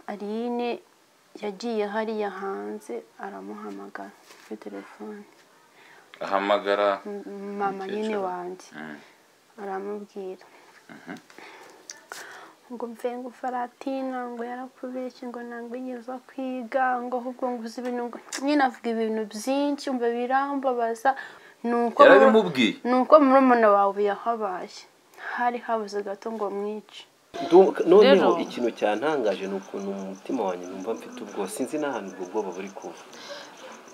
aline yagiye hariya hanze aramuhamagara kuri telefone ahamagara mama nyine Umukecuru. wanjye Mm. aramubwira ngo mve ngo faratina ngo yarakubeshye ngo ntabwo yigeze kwiga ngo ahubwo ngo uzi ibintu ngo nyine avuga ibintu byinshi umva birambabaza ni uko muru- yarabimubwiye ni uko murumuna wawe yahabaye hari habuze gato ngo mwice Ndu- noneho Rero- ikintu cyantangaje ni ukuntu mu mutima wanjye numva mfite ubwoba sinzi n'ahantu ubwo bwoba buri kuva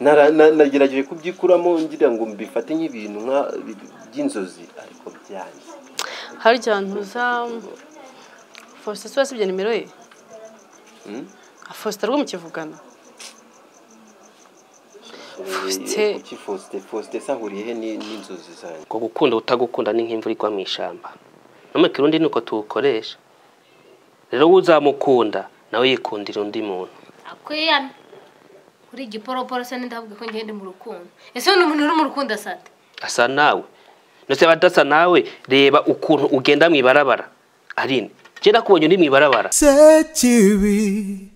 Nara- na- nagerageje kubyikuramo ngira ngo mbifate nk'ibintu nka- by'inzozi ariko byanjye hari igihe ntuza faustin se wasibye nimero ye faustin rwo mu kivugana Faustin. kuki fausite fausite sahuriye he ni- n'inzozi zanjye ngo gukunda utagukunda ni nk'imvura igwa mu ishyamba none kirundi ni uko tuwukoresha rero wowe uzamukunda nawe yikundira undi muntu akwiyame kuri igiporoporo se ndavuga ko ngende mu rukundo ese ni umuntu uri mu rukundo asate asa nawe ndetse abadasa nawe reba ukuntu ugenda mu ibarabara arine njye nakubonye uri mu ibarabara Sekibi,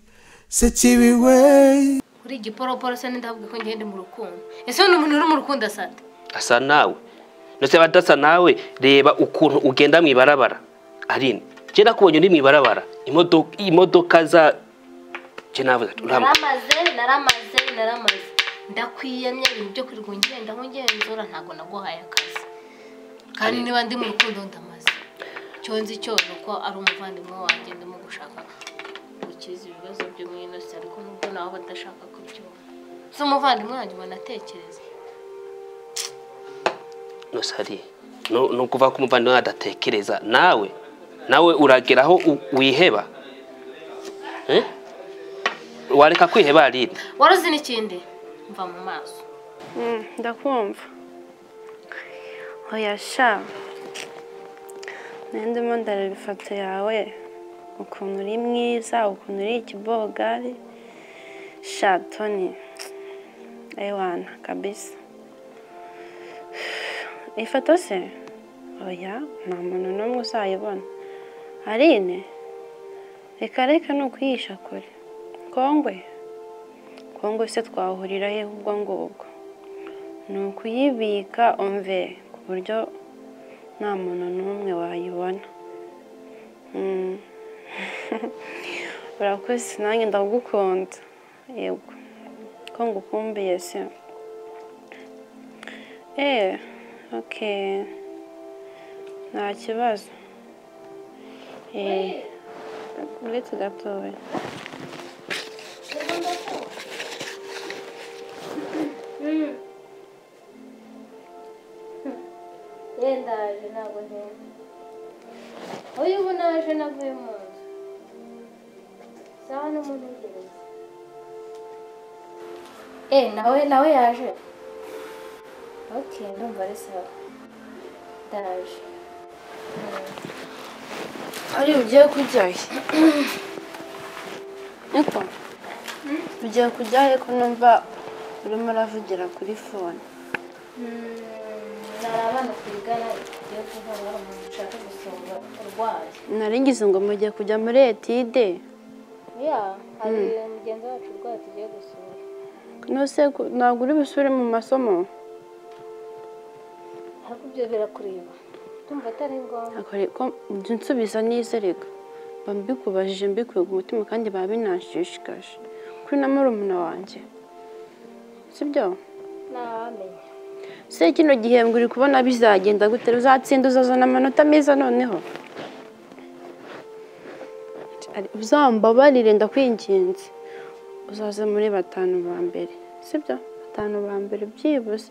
sekibi we, kuri igiporoporo se ndavuga ko ngende mu rukundo ese ni umuntu uri mu rukundo asate asa nawe ndetse abadasa nawe reba ukuntu ugenda mu ibarabara arine njye nakubonye uri mu ibarabara imodoka imodoka za njye nawe urambwa naramaze naramaze naramaze ndakwiyamye ibintu byo kwirirwa ngenda nkugenzura ntabwo naguhaye akazi kandi niba ndi mu rukundo ndamaze icyo nzi cyose uko ari umuvandimwe wanjye ndimo gushaka gukiza ibibazo byo mu inosi ariko nubwo nabo badashaka kubyumva si umuvandimwe wanjye ubona atekereza nusari ni ukuvuga ko umuvandimwe adatekereza nawe nawe uragera aho u- wiheba Eh? wareka kwiheba riri waruzi n'ikindi mva mu maso Mm, ndakumva oya sha nanjye ndimo ndareba ifoto yawe ukuntu uri mwiza ukuntu uri ikibogari sha toni ewana kabisa ifoto se oya nta muntu n'umwe uzayibona arine reka reka ni ukuyisha kure kongwe kongwe se twahurira he ubwo ngubwo ni ukuyibika umve ku buryo nta muntu n'umwe wayibona Mm. urakoze nanjye ndagukunda yego ko ngukumbuye se eee oke nta kibazo eee uretse gatoya ndaje ntabwo ntenda uyu ubu naje navuye mu nzu sawa n'umuntu w'ingenzi eee nawe nawe yaje ok ndumva ari sawa ndaje ari ugiye kujya he niko ugiye kujya he ko numva urimo uravugira kuri fone hari abana twigana tugiye kuvuga ngo umuntu ushaka gusonga urwaye nari ngize ngo mugiye kujya muri etide ya hari mugenzi wacu urwaye tugiye gusura nose ku- ntabwo uri busubire mu masomo ariko ibyo birakureba ndumva atari ngombwa akore ko jya unsubiza nizerega mba mbikubajije mbikuye ku mutima kandi biba binashishikaje kuri na murumuna wanjye sibyo ntawamenya se kino gihembwe uri kubona bizagenda gute uzatsinda uzazana amanota meza noneho Ari- uzambabarire ndakwinginze uzaze muri batanu ba mbere sibyo batanu ba mbere byibuze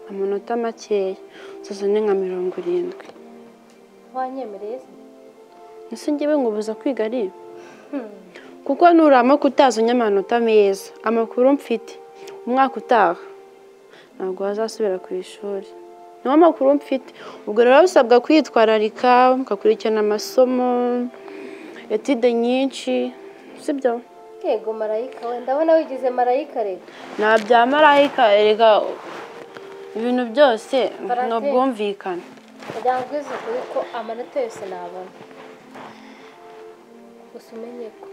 amanota makeya uzazane nka mirongo irindwi wanyemereye se ese ngewe nkubuza kwiga ari kuko nurama kutazanye amanota meza amakuru mfite umwaka utaha ntabwo wazasubira ku ishuri niyo makuru mfite ubwo rero usabwa kwitwararika ugakurikirana amasomo etide nyinshi sibyo yego marayika we ndabona wigize marayika rero nta bya marayika erega ibintu byose ni ubwumvikane kugira ngo uze kuri ko amanota yose nabona gusa umenye ko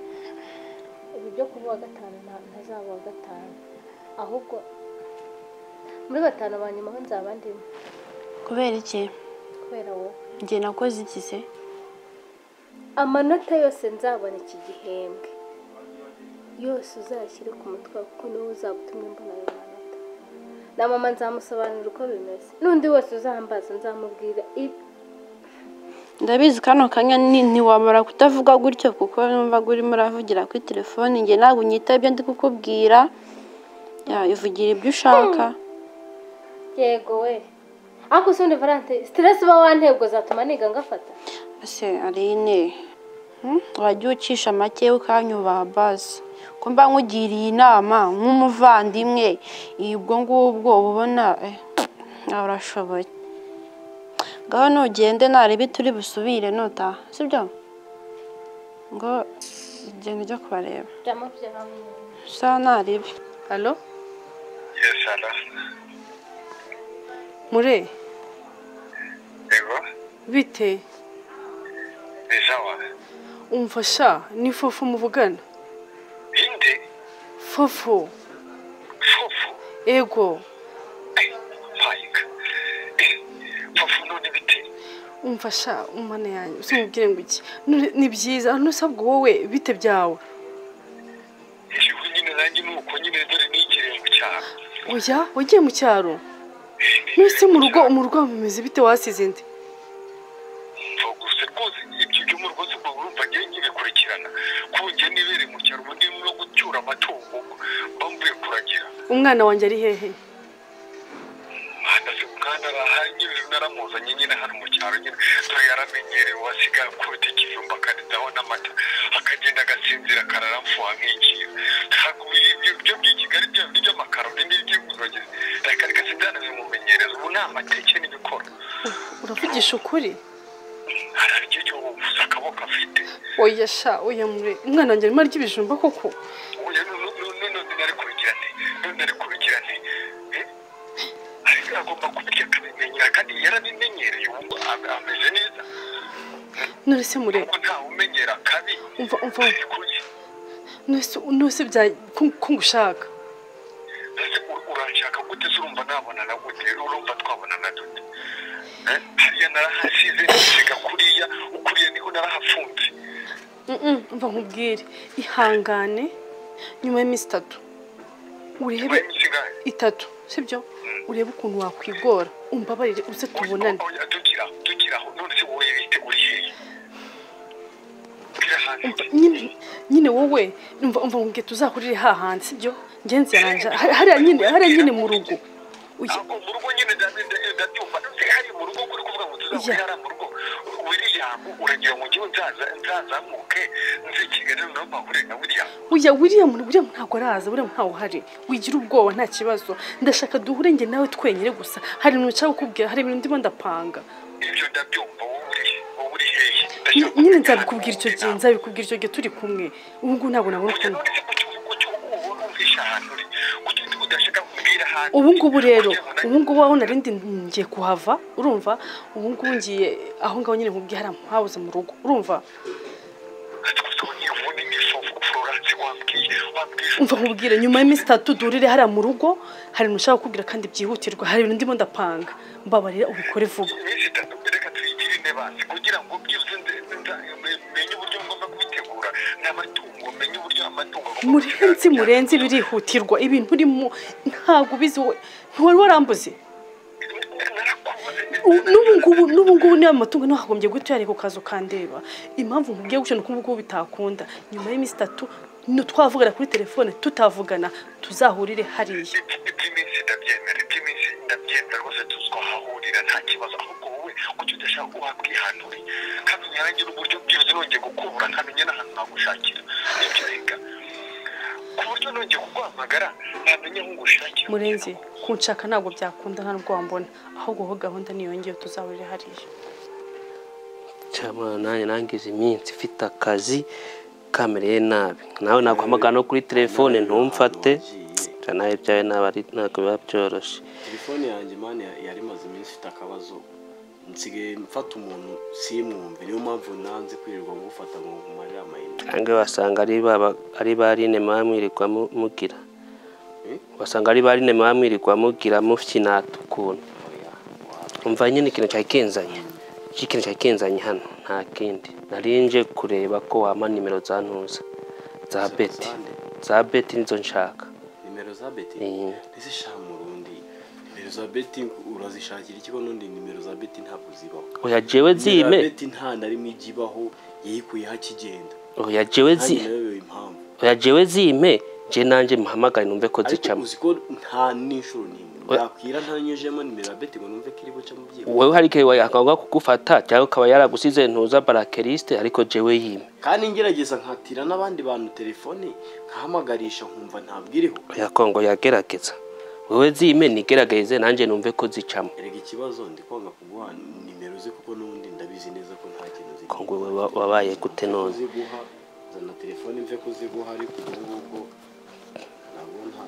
byo kuba uwa gatanu nta- ntazaba uwa gatanu ahubwo muri batanu ba nyuma ho nzaba ndimo kubera iki kubera wowe njye nakoze iki se amanota yose nzabona iki gihembwe yose uzashyire ku mutwe wawe, kuko niwe uzaba utumye mbona ayo manota na mama nzamusobanurira uko bimeze n'undi wese uzambaza nzamubwira ibi ndabizi kano kanya ni- ntiwamara kutavuga gutyo kuko numva urimo uravugira kuri telefone njye ntabwo unyita ibyo ndi kukubwira ya ivugira ibyo ushaka yego we ariko si undi valante siteresi uba wantebwe zatuma niga ngafata ese arine hmm? wajya ucisha make ukanyubaha basi ko mba nkugiriye inama nk'umuvandimwe ibwo ngubwo uba ubona eh, nawe urashoboye ngaho nugende narebe turi busubire nota sibyo ngo genda ujya kubareba byama byama sa narebe halo Yes, hello. mure Yego, bite ni sawa. umfasha ni fofu muvugana Inde, fofu fufu, ego Mike. Fufu none bite? umfasha umwana yanjye usimubwire ngo iki None ni byiza nusabwa wowe bite byawe Igihugu nyine nanjye ni uko nyine dore ni ikirenge cyane. oya wagiye mu cyaro nuse mu rugo mu rugo bimeze bite wasize indi Gusa rwose ibyo byo mu rwose ubwo urumva ngiye nkibikurikirana. Kunjye nibereye mu cyaro ubu ndimo no gucyura amatungo mba mvuye kuragira. umwana wanjye ari hehe Mwana se mwana arahari nyine naramuzanye nyine hano mu cyaro nyine dore yaramenyerewe asigaye akubita ikijumba akaridaho n'amata akagenda agasinzira akararamfuha nk'ikintu ntabwo ibyo byo by'i Kigali bya bindi by'amakaroni n'iby'inguzanyo reka reka sibwanabimumenyereza ubu ni amateke n'ibikora uravugisha ukuri araryo gusa akaboko afite oya sha oya mure umwana wanjye arimo arya ibijumba koko ubu rero nu- nu- nu- none nari kubigira nte none nari kubigira nte Eh? ariko agomba kubirya akabimenyera kandi yarabimenyereye ubu am- ameze neza none se mure kuko ntawe umenyera kabi umva umva Ari kurya. nose nose bya ko- ko ngushaka Ese u- uranshaka gute se urumva nabonana gute urumva twabonana dute Eh? hariya narahasize nsiga kuriya ukuriya niho narahafunze Mm-mm, umva nkubwire ihangane nyuma y'iminsi itatu urebe Wayi misigaye. itatu sibyo urebe ukuntu wakwigora umbabarire uze tubonane Oya, tukira tukira aho none se wowe bite uri hehe Mbwira hanze. nyine nyine wowe umva umva nkubwire tuzahurire hahandi sibyo ngenzi yaranje hari- hariya nyine hariya nyine mu rugo Oya, Ako mu rugo nyine nda- nda- ndabyumva none hari mu rugo kuri kuvuga ngo tuzahura Ya. hariya mu rugo William uragira ngo njyewe nzaza nzazamuke nze Kigali noneho mpahure na William oya william william ntabwo araza william ntawe uhari wigira ubwoba nta kibazo ndashaka duhure njye nawe twenyine gusa hari ibintu nshaka kukubwira hari ibintu ndimo ndapanga ibyo ndabyumva wowe uri wowe uri hehe Ny- nyine nzabikubwira icyo gihe nzabikubwira icyo gihe turi kumwe ubu ngubu ntabwo nabona ukuntu ubu ngubu rero ubu ngubu aho narindi ngiye kuhava urumva ubu ngubu ngiye aho ngaho nyine nkubwiye hariya mpabuze mu rugo urumva umva nkubwire nyuma y'iminsi itatu durire hariya mu rugo hari ibintu ushaka kukubwira kandi byihutirwa hari ibintu ndimo ndapanga mbabarira ubikore vuba kugira ngo byuze menye uburyo ngomba kubitegura ni amatungo menye uburyo amatungo murenzi murenzi birihutirwa ibintu urimo ntabwo ubizi wowe ntiwari warambuze U- n'ubu ngubu n'ubu ngubu niba amatungo nawe hagombye guhita uyareka ukaza ukandeba impamvu nkubwiye gutyo ni uko ubu ngubu bitakunda nyuma y'iminsi itatu twavugana kuri telefone tutavugana tuzahurire hariya iby'iminsi ndabyemera iby'iminsi ndabyemera rwose tuzi ko hahurira nta kibazo ahubwo wowe ujye udashaka wakwihanure nkamenya nanjye n'uburyo byibuze nongeye gukubura nkamenya n'ahantu nagushakira nibyo reka ku buryo nongeye kuguhamagara ntamenya aho ngushakira murenzi kunshaka ntabwo byakunda nta nubwo wambona ahubwo wowe gahunda niyongeye tuzahurire hariya cyamana nanjye nangize iminsi ifite akazi kamereye nabi nawe naguhamagara no kuri telefone ntumfate cya nawe ibyawe ntabwo ari- ntabwo biba byoroshye telefone yanjye mani yari imaze iminsi ifite akabazo nsigaye mfata umuntu simwumve niyo mpamvu nanze kwirirwa gufata ngo nkumarire amayinite cyangwa wasanga ari baba ari ba rine muba mwirirwa mu- mugira Eh? wasanga ari ba rine muba mwirirwa mugira mufinata ukuntu umva nyine ikintu cyakenzanye iki kintu cyakenzanye hano nta kindi nari nje kureba ko wama nimero za ntuza za beti Sande. za beti nizo nshaka nimero za beti Eh. ntizishaka mu rundi nimero za beti urazishakira ikigo n'undi nimero za beti ntabwo zibaho oya jewe nimero zime za beti nta na rimwe ijya ibaho yayikuyeho akigenda oya jewe zi nanjye nawe impamvu oya jewe zime je nanjye muhamagare numve ko ariko zicamo uzi ko nta n'inshuro n'imwe Oya. yakwira ntanyujemo nimero ya beti ngo numve ko iri bucamo byibura wewe hari igihe yakanga kugufata cyangwa akaba yaragusize ntuza barakeriste ariko jewe yime kandi ngerageza nkatira n'abandi bantu telefone nkahamagarisha nkumva ntabwo iriho ya kongo yagerageza wewe zime nigerageze nanjye numve ko zicamo erega ikibazo ndi kwanga kuguha nimero ze kuko n'ubundi ndabizi neza ko nta kintu ziri kongo we wa- wabaye gute Nta none kuziguha zana telefone mve kuziguha ariko ubwo ngubwo ntabwo nta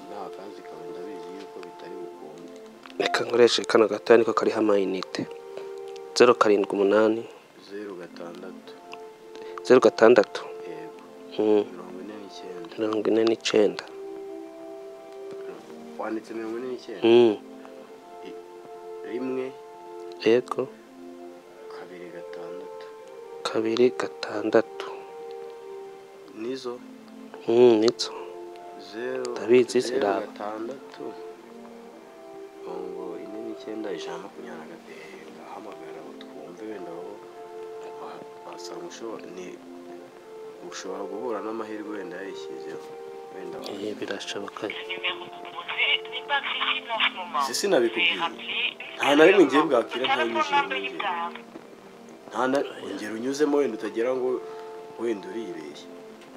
nta kazi kawe ndabizi yuko bitari bukunde reka nkoreshe kano gatoya niko kariho amayinite zeru karindwi umunani zeru gatandatu zeru gatandatu yego Mm, mirongo ine n'icyenda mirongo ine n'icyenda wanditse mirongo ine n'icyenda Mm, rimwe yego kabiri gatandatu kabiri gatandatu nizo Mm, nitso zeru Ndabizi, zeru siraba. gatandatu mirongo ine n'icyenda ijana na makumyabiri na gatatu ndahamagara utwumve wenda aho wasanga ushobora ni ushobora guhura n'amahirwe wenda yayishyizeho wenda wa- Eh, birashoboka si sinabikubwiye nta na rimwe ngiye bwakira ntanyujije nongera nta na ongera unyuzemo wenda utagera ngo wenda uribeshye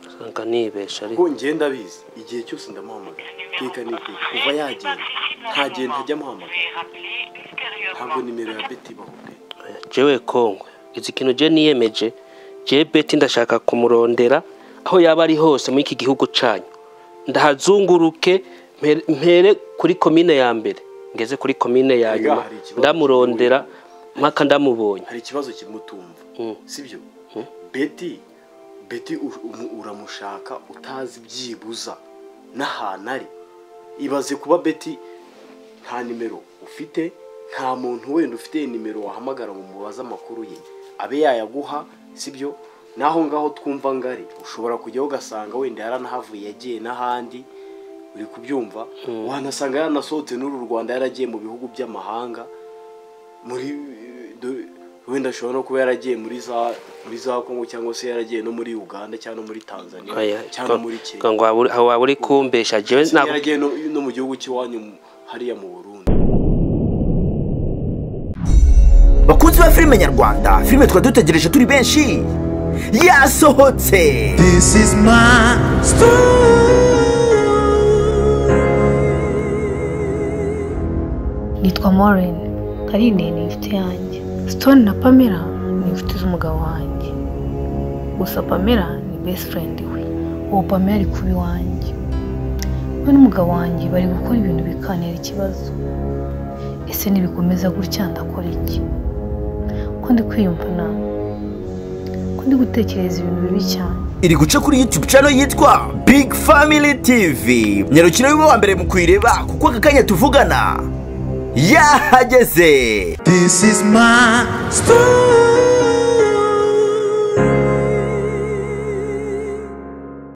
usanga nibesha ariko kuko ngenda abizi igihe cyose ndamuhamagara iteka n'iteka kuva yagenda ntagenda ajya amuhamagara ntabwo nimero ya beti ibaho pe jewe kongwe izi kintu je niyemeje je beti ndashaka kumurondera aho yaba ari hose muri iki gihugu canyu ndahazunguruke mpere- mpere kuri komine ya mbere ngeze kuri komine ya Erega nyuma hari ikibazo ndamurondera mpaka ndamubonye hari ikibazo kimutumva Mm. sibyo beti beti u- umu- uramushaka utazi byibuza n'ahantu ari ibaze kuba beti nta nimero ufite nta muntu wenda ufite nimero wahamagara ngo umubaze amakuru ye abe yayaguha sibyo n'aho ngaho twumva ngari ushobora kujyaho ugasanga wenda yaranahavuye yagiye n'ahandi uri kubyumva wanasanga yaranasohotse n'uru rwanda yaragiye mu bihugu by'amahanga muri do- wenda ashobora no kuba yaragiye muri za muri za kongo cyangwa se yaragiye no muri uganda cyangwa no muri tanzania Oya, cyangwa ko- muri kenya ko ngo waba uri- aho waba uri kumbesha jewe ndetse ntabwo yaragiye no, no mu gihugu cy'iwanyu mu- hariya mu burundi bakunzi ba filime nyarwanda filime twari dutegereje turi benshi yasohotse This is my nitwa Maureen Karine ni inshuti yanjye Stone na Pamela ni inshuti z'umugabo wanjye gusa Pamela ni best friend we uwo Pamela ari kuba iwanjye we n'umugabo wanjye bari gukora ibintu bikanira ikibazo ese nibikomeza gutya ndakora iki ko ndi kwiyumva nawe ko ndi gutekereza ibintu bibi cyane iri guca kuri youtube channel yitwa big family tv nyarukiro y'uba wa mbere mu kuyireba kuko aka kanya tuvugana yahageze This is my story.